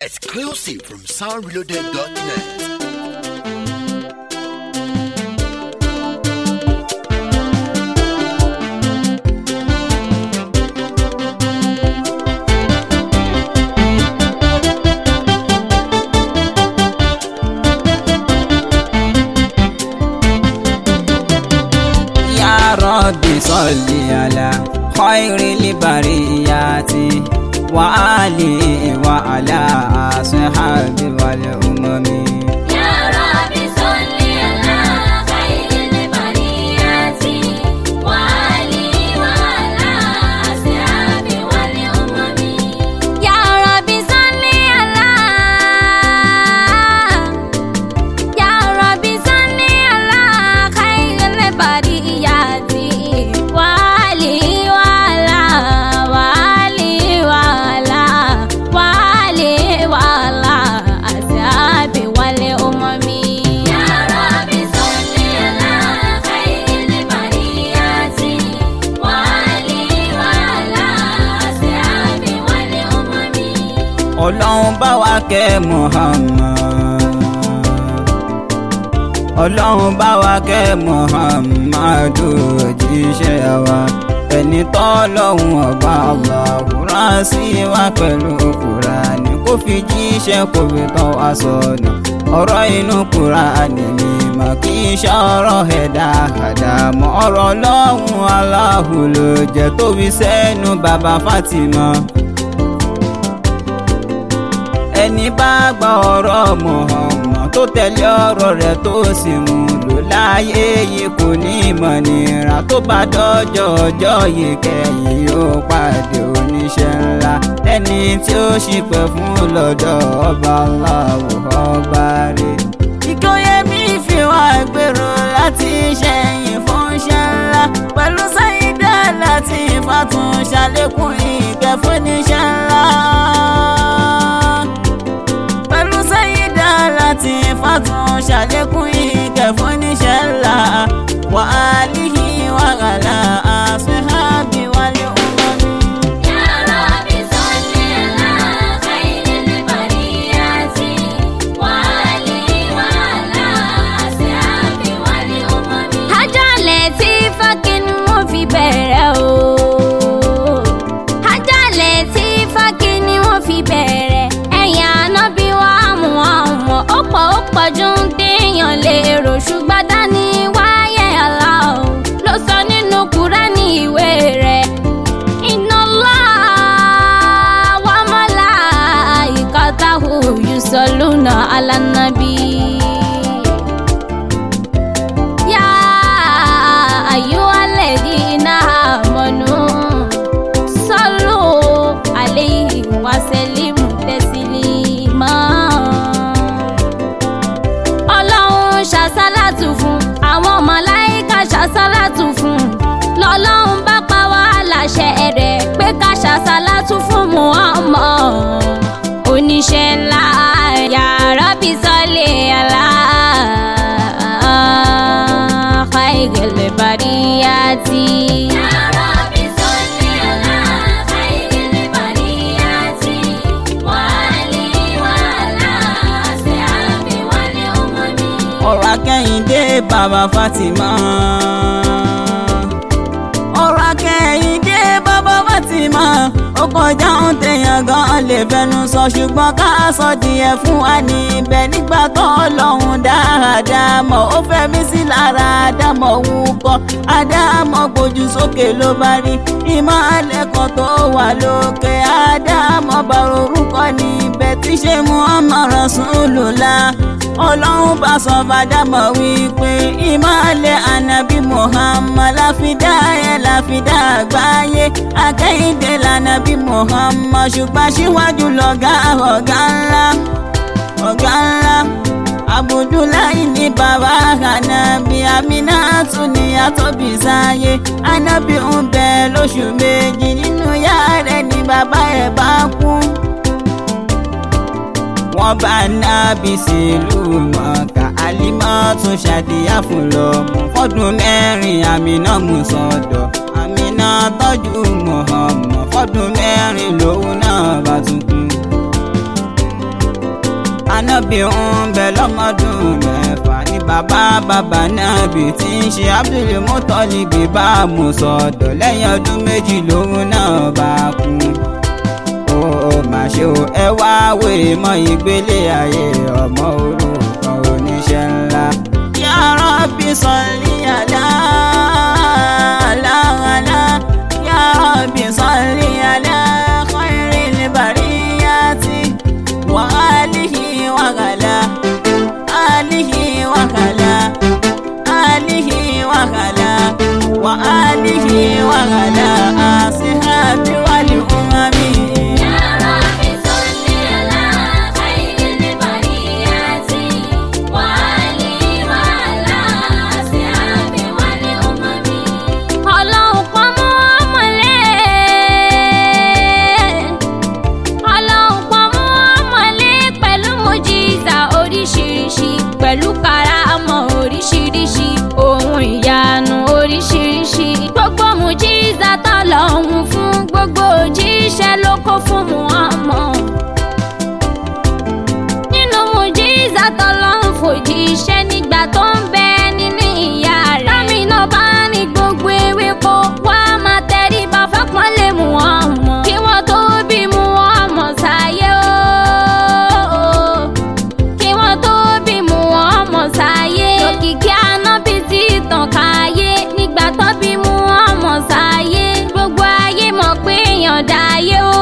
Exclusive from soundreloaded.net. يا رب صل على خير البريات وآله وعلى أصحابه والأمم يا رب صل على خير البريات وعلي وعلى أصحابه والأمم يا رب صل على يا رب صل على خير البريات وعلي وعلى وعلي وعلى وعلي وعلى أصحابه والأمم يا رب صل على خير البريات وعلي وعلى أصحابه والأمم ọlọ́run bá wa kẹ́ Muhammad ọlọ́run bá wa kẹ́ Muhammadu òjíṣẹ́ wa ẹni tọ́lọ́hun ọba aláwòrán sí wa pẹ̀lú Kùránì kó fi jíṣẹ́ kó fi tọ́ wa sọ́nà ọ̀rọ̀ inú Kùránì mi mà kí n ṣọ̀rọ̀ ẹ̀dá àdàmọ́ ọ̀rọ̀ lọ́hùn aláhùn ló jẹ́ tó fi sẹ́nu bàbá Fátímà ẹni bá gba ọ̀rọ̀ Muhammad tó tẹ̀lé ọ̀rọ̀ rẹ̀ tó sì mú lò láyé yìí kò ní ìmọ̀ nira tó bá dọ́jọ́ ọjọ́ yìí kẹ́yìn yóò pàdé oníṣẹ́ ńlá ẹni tí ó ṣìpẹ̀ fún lọ́dọ̀ ọba aláwọ̀ ọba rẹ̀. ìkóyèmí fi wá gbèrò láti ṣẹ̀yìn fún iṣẹ́ ńlá pẹ̀lú sáyidá láti fàtún ṣàlékún ìkẹ́ fún iṣẹ́ ńlá pẹ̀lú sẹ́yìndà láti fàtún ṣàlékún ìkẹ́ fún níṣẹ́ ńlá wà á líhi wàhálà àṣehábì wálé ọmọdé. يا رب صل على خير البريات وعلي وعلى أصحابه والأمم Àjọlẹ̀ tí fákin wọ́n fi bẹ̀rẹ̀ o. Àjọlẹ̀ tí fákin ni wọ́n fi bẹ̀rẹ̀. Ẹ̀yìn ànábì wa mú àwọn ó pọ̀ ó pọ̀ ju ń téèyàn lérò ṣùgbọ́n dání wáyé àlá o. Ló sọ nínú Kúránì ìwé rẹ̀. Inna Allah wa malaikatahu yusalluna ala nabi. Ya ayyuhalladhina amanu sallu alayhi wa sallimu taslima. Ọlọ́run ṣàṣálàtù fún àwọn màláìka ṣàṣálàtù fún lọ́lọ́run bá pa wá láṣẹ rẹ̀ pé ká ṣàṣálàtù fún Muhammad oníṣẹ́ ńlá ya Rabbi salli ala khairil bariyati. Ya Rabbi salli ala khairil bariyati wa ali wa ala ashabi wal umami. ọ̀rọ̀ akẹ́yìndé bàbá Fatima. ọ̀rọ̀ akẹ́yìndé bàbá Fatima. ó kọjá ohun téèyàn gan lè fẹnu sọ ṣùgbọ́n ká sọ díẹ̀ fún wa níbẹ̀ nígbà tó ọlọ́run dáadáa mọ̀ ó fẹ́ mí sí lára àdámọ̀ wúkọ́ àdámọ̀ gbójú sókè ló bá rí ìmọ̀lẹ̀ kan tó wà lókè àdámọ̀ bá orúkọ níbẹ̀ tí ṣe Muhammad Rasulullah ọlọ́run bá sọ fàdámọ̀ wípé ìmọ̀lẹ̀ ànábì Muhammad láfidá ẹ̀ láfidá àgbáyé akẹ́yìndé lànàbí Muhammad ṣùgbọ́n síwájú lọ́gá ọ̀gá ńlá ọ̀gá ńlá Abudulayi ní bàbá ànábì Aminatu ní àtọ́bí sáyé ànábì ń bẹ lóṣù méjì nínú yàrá rẹ̀ ní bàbá ẹ̀ bá kú wọ́n bá nábì sílùú mọ̀ọ́ká àlímọ́ tún ṣàdíyà fún lọ́mọ fọ́dún mẹ́rin àmínà mú sọ́dọ̀ àmínà tọ́jú Muhammad fọ́dún mẹ́rin lòun náà bá tún kú. anábì ń bẹ lọ́mọdún mẹ́fà ní bàbá bàbá nábì tí ń ṣe Abdul Muttalib bá mú sọ́dọ̀ lẹ́yìn ọdún méjì lòun náà bá kú ó mà ṣe o ẹ wá wé mọ ìgbélé ayé ọmọ orúkọ oníṣẹ́ ńlá. Ya Rabbi salli ala ala ala Ya Rabbi salli ala khairil bariyati wa alihi wa gala alihi wa gala alihi wa gala wa alihi wa gala asihabi wal umami. يا رب صل على خير البريات وآله وعلى أصحابه والأمم ọlọ́run pọ́n mọ́ ọmọlé ọlọ́run pọ́n mọ́ ọmọlé pẹ̀lú mojiza oríṣiríṣi pẹ̀lú karamọ́ oríṣiríṣi ohun ìyanu oríṣiríṣi gbogbo mojiza tọ́lọ́hún fún gbogbo òjíṣẹ́ ló kó fún Muhammad nínú mojiza tọ́lọ́hún fòjíṣẹ́ nígbà tó ń bẹ nínú ìyá rẹ̀. lámìnà bá ní gbogbo ewéko wá máa tẹríba fápọ́nlé Muhammad. kí wọ́n tó bí Muhammad sáyé o. kí wọ́n tó bí Muhammad sáyé. òkìkí anábì ti tàn káyé nígbà tó bí Muhammad sáyé. gbogbo ayé mọ̀ pé èèyàn dáyé o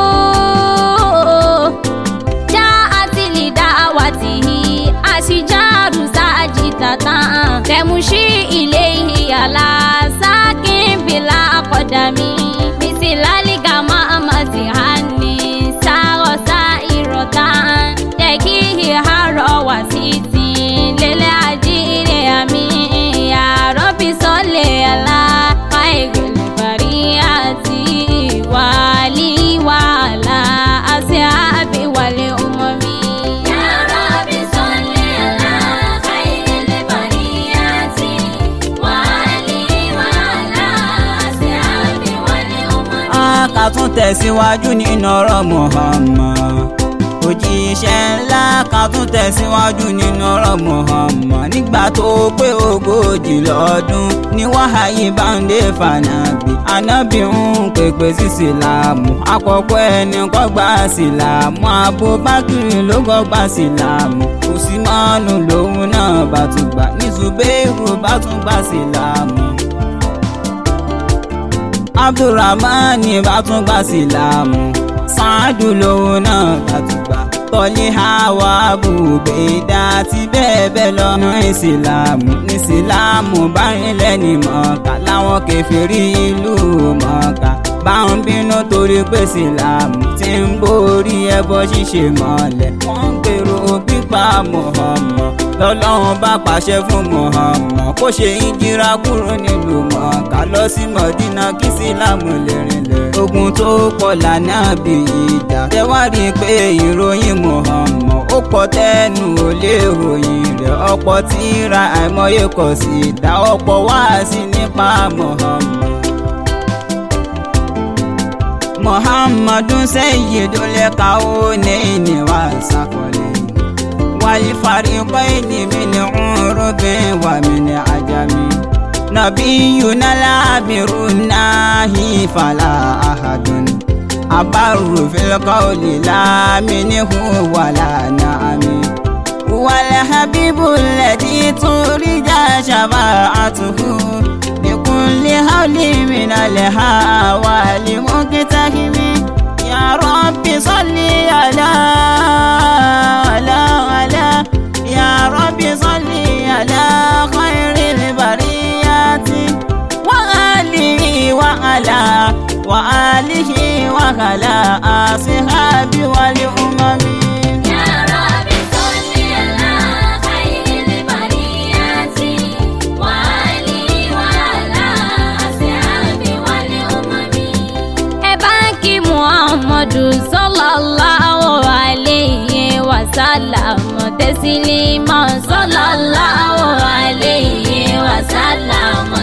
já àtìlì dáwàtìhì àṣìjáàrù sáàjìtàtà tẹ̀mùsí ilé ìyàlá sákìnbìlà àkọ́dàmí mísìlálìgà máàmàtì hàní sárọ̀sá ìrọ̀tà tẹ̀kí ìhárọ̀ wá títí lélẹ̀ àjíire àmì àrọ́bí sọ́lẹ̀ àlá káìgùlẹ̀ bàrí àti wàlí wàhálà àti àbí wàlẹ̀ ọmọ mi. يا رب صل على خير البريات وآله وعلى أصحابه والأمم a kà tún tẹ̀síwájú nínú ọ̀rọ̀ Muhammad òjíṣẹ́ ńlá kà tún tẹ̀síwájú nínú ọ̀rọ̀ Muhammad nígbà tó pé ogójì lọ́dún ní wàhálì báńdé fànàbí anábì ń pèpè sí sílámù àkọ́kọ́ ẹni kọ́ gba sílámù Abubakar ló kọ́ gba sílámù Usmanu lòun náà bá tún gbà ní Zubairu bá tún gba sílámù abdulrahman bá tún gba sílámù sáádù lòun náà bá tún gbà tọ́lí hawa bùbẹ́dà àti bẹ́ẹ̀ bẹ́ẹ̀ lọ́nà ìsìlámù ní ìsìlámù bá rinlẹ̀ ní mọ̀ọ́ká láwọn kẹfìrí ìlú mọ̀ọ́ká bá ń bínú torí pé ìsìlámù ti ń borí ẹbọ ṣíṣe mọ́lẹ̀ wọ́n ń gbèrò pípa Muhammad lọ́lọ́run bá pàṣẹ fún Muhammad kó ṣe ìjìra kúrò nílùú mọ̀ọ́ká lọ sí mọ̀dínà kí sílámù lè rinlẹ̀ ogun tó pọ̀ lànà bí ìjà tẹ́wárí pé ìròyìn Muhammad ó pọ̀ tẹ́nu ò lè ròyìn rẹ̀ ọ̀pọ̀ tíra àìmọye kò sí ìdá ọ̀pọ̀ wáàsí nípa Muhammad. Muhammadun sayyidul kawnayni wa saqalaini wal fariqaini min urubin wa min ajami nabiyuna labirun nahi fala ahadun abarru fil qawli la minhu wala na'ami wal habibul ladhi turja shafa'atuhu بكل هول من الهوى لمقتهم يا رب صل على على على يا رب صل على خير البريات وآله وعلى وآله وعلى أصحابه والأمم يا رب صل على خير البريات وآله وعلى أصحابه والأمم ẹ bá ń kí muhammadu sallallahu alayhi wa sallam tẹsílímọ̀ sallallahu alayhi wa sallam tẹsílímọ̀.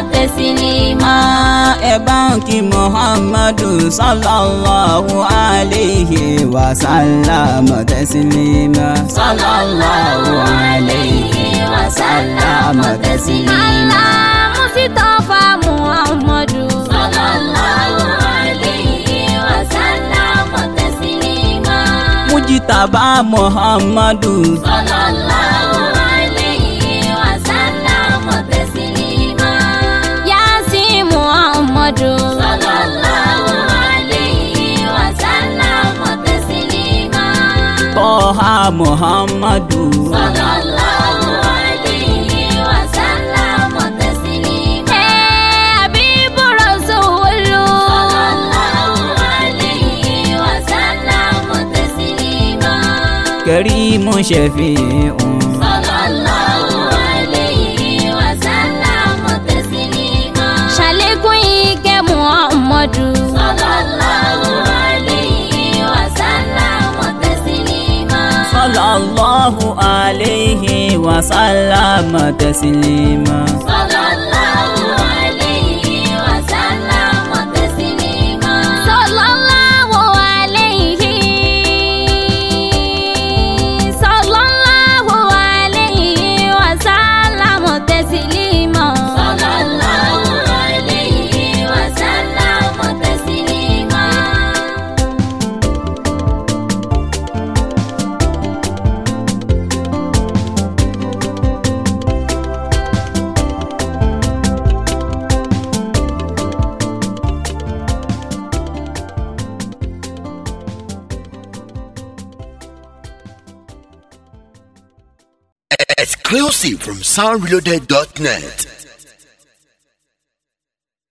تسليما ẹ bá ń kí muhammadu sallallahu alayhi wa sallam taslima. sallallahu alayhi wa sallam taslima. Allah Mustafa Muhammadu sallallahu alayhi wa sallam taslima mujitaba muhammadu. sallallahu alayhi wa sallam taslima Yasin Muhammadu sallallahu alayhi wa sallam taslima Tọ́ha Muhammadu. sallallahu alayhi wa sallam taslima Habibu Rasulu sallallahu alayhi wa sallam taslima Karimu Shafi'un. sallallahu alayhi wa sallam taslima Ṣàlékún ìkẹ́ Muhammadu sallallahu alayhi wa sallam taslima Sallallahu alayhi wa sallam taslima. sallallahu alayhi wa sallam taslima sallallahu alayhi sallallahu alayhi wa sallam taslima sallallahu alayhi wa sallam taslima Exclusive from soundreloaded.net.